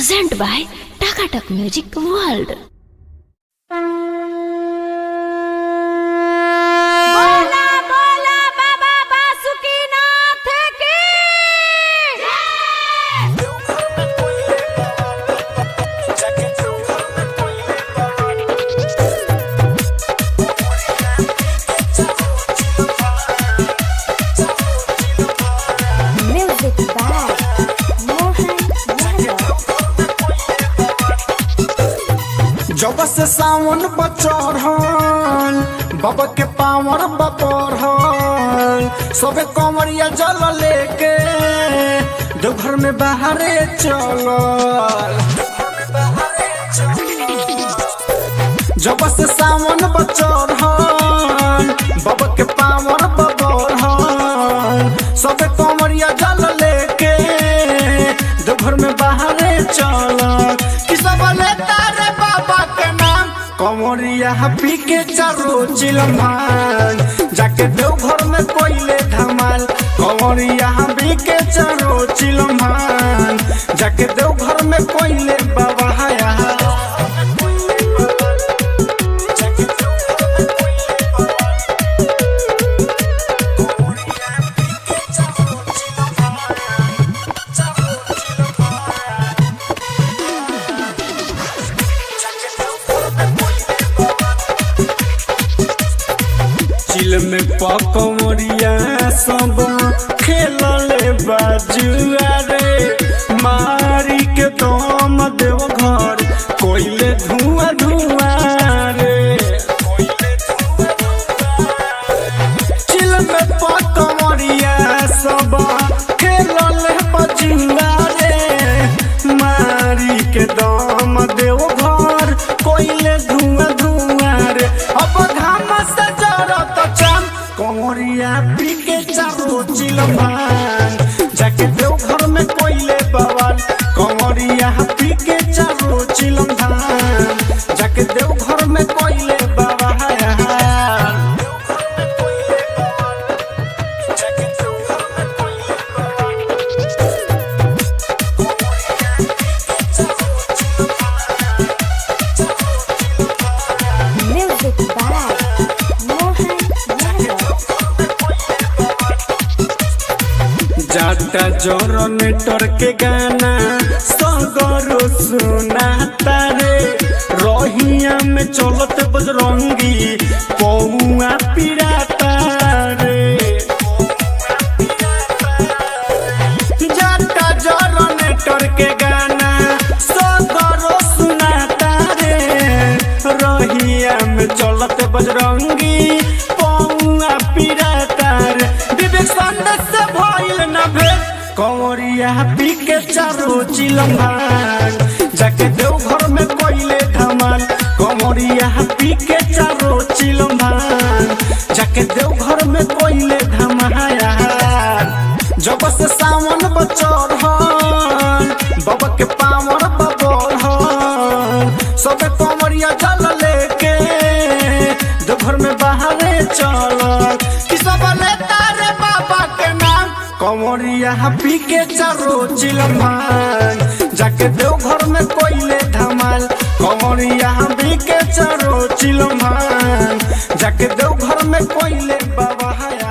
Present by Takatak Music World. बोला बोला बाबा बासुकीनाथ की म्यूजिक बाय मोहन यादव जब से सावन बचढ़ल बाबा के पावर बपढ़ल सबे कमरिया जल लेके देवघर में बाहरे चलल जब से सावन बचढ़ल बाबा के पावर बपढ़ल सबे कमरिया जल लेके देवघर में बाहरे चलल कि सब लेता रे बाबा के नाम कमरिया पी के चारो चिलमान जाके देवघर में कोइले धमाल कमरिया पी के चारो चिलमान जाके देवघर में कोइले बाबा हाया चिल में पकमरिया सब खेलले बाजुआ रे मारी के दम देव घर कोइले धुआं धुआं रे चिल में पकमरिया सब खेलले बाजुआ रे मारी के दम देव घर कोइले धुआं धुआं रे अब घाम से जरत चाम कमरिया पी के चारो चिलमान जाके देव घर में कोइले बवाल कमरिया पी के चारो चिलमान जाके देव घर में कोइले बाबा म्यूजिक बाय मोहन यादव जाटा जनरेटर के गाना सगरो सुनाता रे रहिया में चलत बजरंगी पौआ पिराता रे जाटा जनरेटर के गाना सगरो सुनाता रे रहिया में चलत बजरंगी पौआ पिराता रे विवेक संदेश से भइल न भेल कंवरिया पी के चारो चिलम्बान जाके देव घर में कोइले धमाल कंवरिया पी के चारो चिलम्बान जाके देव घर में कोइले धमाया जब से सावन बचढ़ल बाबा के पावर बबढ़ल सबे कंवरिया जल लेके देवघर में बाहरे चलल कि सब लेता रे बाबा के नाम कंवरिया पी के चारो चिलमान जाके देवघर में कोइले धमाल कंवरिया पी के चारो चिलमान जाके देवघर में कोइले बाबा हाया